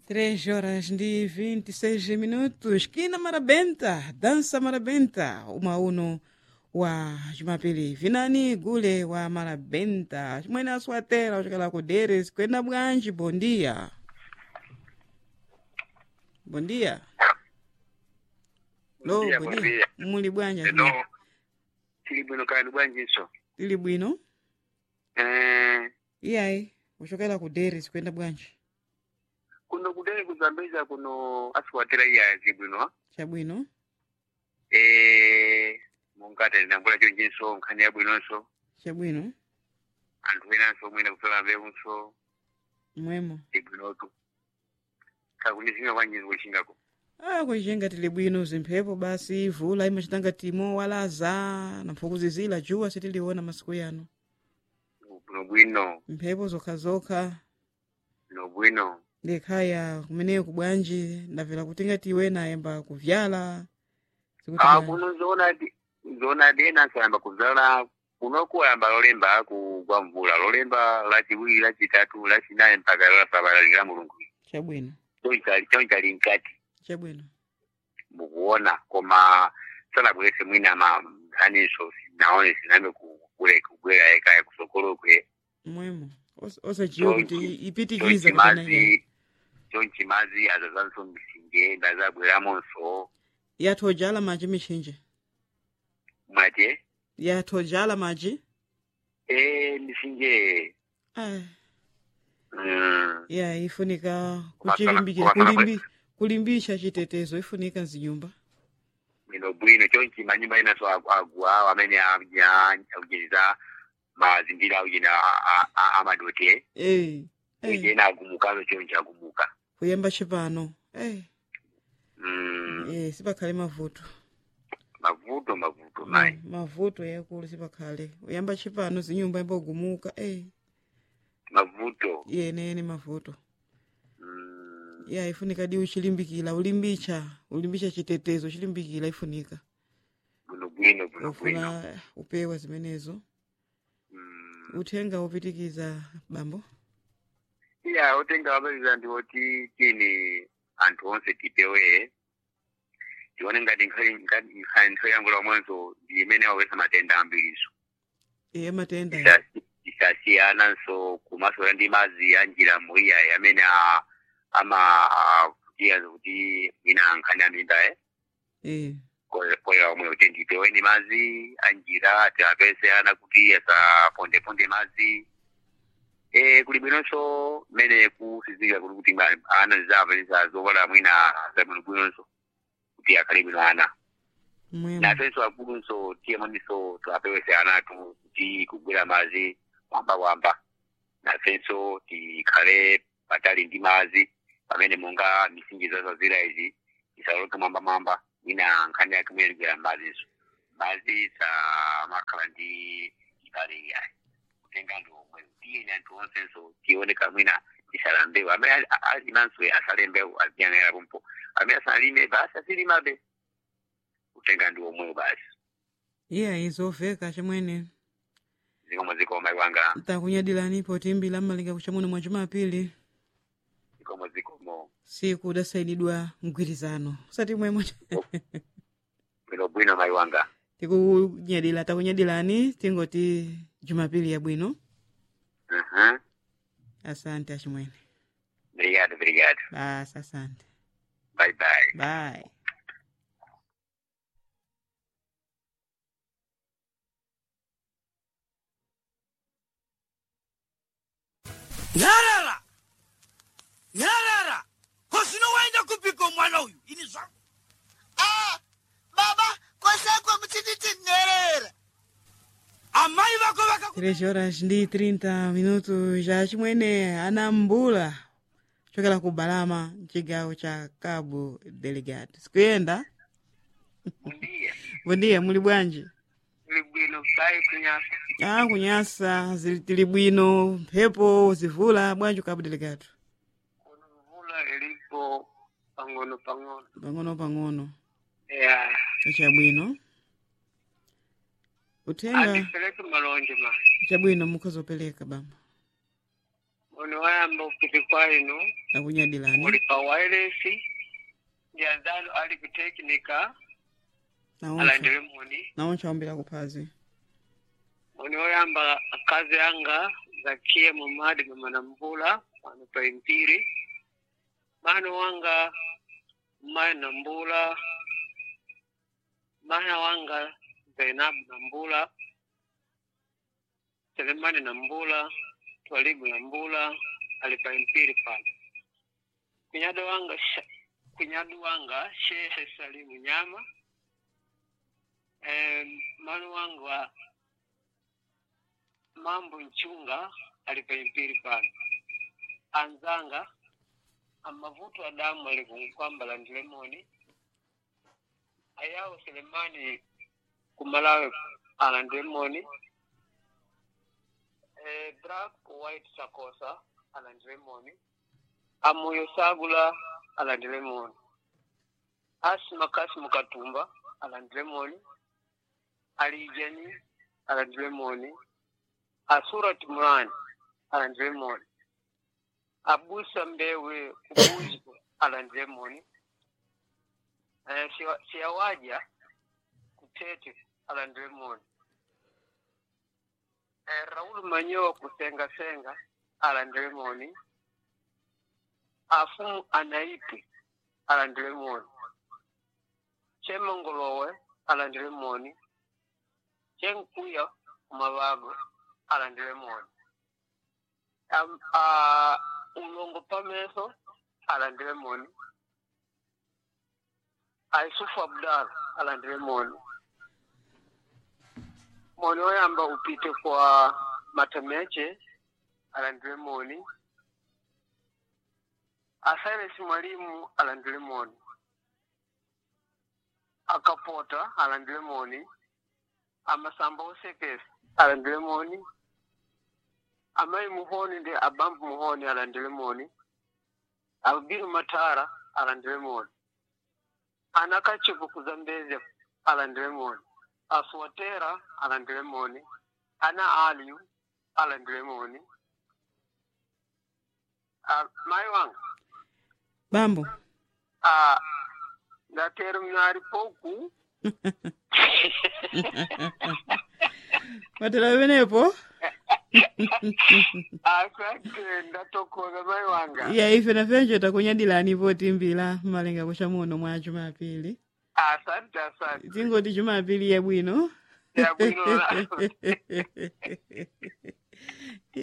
Três horas de 26 minutos. Kina Marabenta, dança Marabenta, uma uno wa Jumapili. Vinani Gule wa Marabenta. Mwene aswatela uchokela ku Deres kwenda bwanji. Bom dia. Bom dia. Lo, Bom dia, bom bom dia. dia. Muli bwanja. Eno tili bwino kani bwanjinso Tili bwino. eh Iyayi, uchokela ku Deres kwenda bwanji. kuno kudai kuzambeza kuno asikwatira iyazi bwino Chabwino. eh mungati ndambula chonjinso nkhani ya bwinonso Chabwino. anthu enanso mwina kusola mbewunso Mwemo. ibwinotu kakunizinga kwanjinzi kuchingako Ah, kuichenga tili bwino zimphepo basi vula imachitanga timo walaza nampfukuzizila juwa sitiliona masiku yano bwino bwino mphepo zokhazokha bwino bwino ndikhaya kumeneyo kubwanji ndavela kutinga tiwe nayemba kuvyala Sikuti ah bwanji. kuno zoonadi zoonadi enanso ayamba kuzala kunoku ayamba lolemba kugwa mvula lolemba lachiwiri lachitatu lachinayi mpaka lasabala la mulungu chabwino chonchali chonchali mkati chabwino mukuona koma sanabwerese mwina ma nkhaniso sinaone sinambe kule kubwera ekaya kusokolokwe mwemo Os- osajiwa kuti chonchi ipitikiza kapena iya mazi chonchi mazi azazanso misinje ndazabweramonso yathojala maji michinje mwate yathojala maji e misinje ah, mm, ya ifunika Masala- kuchilimbikira masala kulimbi, kulimbisha chitetezo ifunika mzinyumba bwino bwino chonchi manyumba enaso agu- agwa amene aujeniza mazimbira aujena amadote eh, eh. ena agumukazo chonchi agumuka kuyamba chipano eh, mm, eh, sipakhale mavuto mavuto mavuto Ma- mayi mavuto yakulu sipakhale uyamba chipano zinyumba imbogumuka eh, mavuto yenene mavuto mm, ya ifunika di uchilimbikila ulimbicha ulimbicha chitetezo chilimbikila ifunika bwino bwino bwino bwino ufuna upewa zimenezo Mm. uthenga upitikiza bambo iya utenga wapaliza ndiwoti tini anthu onse tipewe tione ngati nkhali ngati nkhali nthawi yangu lomwenso ndi imene wawesa matenda ambiriso iye matenda Tisasi- tisasiyananso kumasola ndi mazi a njira muiyayi amene a- ama kutiya kuti mwina nkhani amimba e eh, koya omwe kuti ndipeweni mazi anjira tiapese ana kuti asapondeponde mazi e kuli bwinonso mmene kusizika kuti kuti ma- ana zizapelisa zokola mwina zabwino bwinonso kuti akhale bwino ana mwema nafenso akulunso tiyemoninso tiapewese anatu kuti kugwira mazi kwamba kwamba nafenso tikhale patali ndi mazi pamene monga misinji zazazira izi isaloke mwamba mwamba mwina nkhani yake mwene ligwira maziso mazi samakhala ndi ibale iyayi kutenga ndi omwe tiyeni anthu onsenso tioneka mwina tisalambewu amene ali- alimanso asalembewu aziyang'anira pompo amene asalime basi asilimabe kutenga ndi omwewo basi iye izoveka chimwene zikomo zikomo iwanga takunyadilanipo timbila mmalinga kuchamwino mwa jumapili zikomo zikomo siku udasayinidwa mgwirizano usati mwemwe bwino bwino maiwanga tikunyadila takunyadilani tingoti jumapili yabwino uhum. asante achimwene obrigado obrigado basi asante bye bye bye nyarara nyarara kosino waenda kupika mwana uyu ini zvangu Ah, baba kwasakwa muchinditenherera amai vako vakaku 3 horas ndi 30 minutos ja chimwene anambula chokera ku balama mchigawo cha cabo delegado sikuyenda ndiye bondiya muli bwanji tili bwino bai kunyasa ah kunyasa zili tili bwino mphepo zivula bwanji ku cabo delegado kuno mvula ilipo pang'ono pang'ono pang'ono pang'ono ya chabwino uthenga andipeleke malonje ma chabwino mukhozopereka bamba uno wayamba upite kwainu nakunyadilani muli pa wireless ndi anzanu ali ku technica naonso alandire moni naonso awambira kuphazi moni woyamba akazi anga zakiye mumadi mamana mvula pano pa impiri mano wanga mayi na mbula mana wanga zainabu na mbula selemani na mbula twalibu na mbula ali pa impiri pano kunyado wanga sha- kunyado wanga shehe salimu nyama em, mano wanga mambo nchunga alipaimpiri pano anzanga amavuto adamu alikunkwambala ndilemoni ayawo selemani kumalawe ala ndilemoni eh, black white sakosa ala ndilemoni amuyo sagula ala ndilemoni asima kasimu katumba ala ndilemoni alijani ala ndilemoni asurat murani alandire moni abusa mbewe kubuzgo alandire moni eh, siwa- siyawaja kutete alandire moni eh, raul manyowa kusengasenga alandire moni afumu anaipi alandire moni chemongolowe alandire moni chenkuya kumabago alandire moni um, uh, ulongo pameso alandire moni aisufu abdal alandire moni moni oyamba upite kwa matemeche alandire moni asairesi mwalimu alandire moni akapota alandire moni amasamba osekesi alandire moni amayi muhoni ndi abambu muhoni alandire moni abiru matara alandire moni ana kachipu kuzambeze alandire moni asuwatera alandire moni ana aliyu alandire moni Ah, mayi wanga bambo ah, ndatera mnari poku watela penepo asante ndatokoza mayi wanga iya ife nafenjo takunyadilani potimbira malenga kucha muno mwa jumapili asante asante tingoti jumapili yabwino yabwino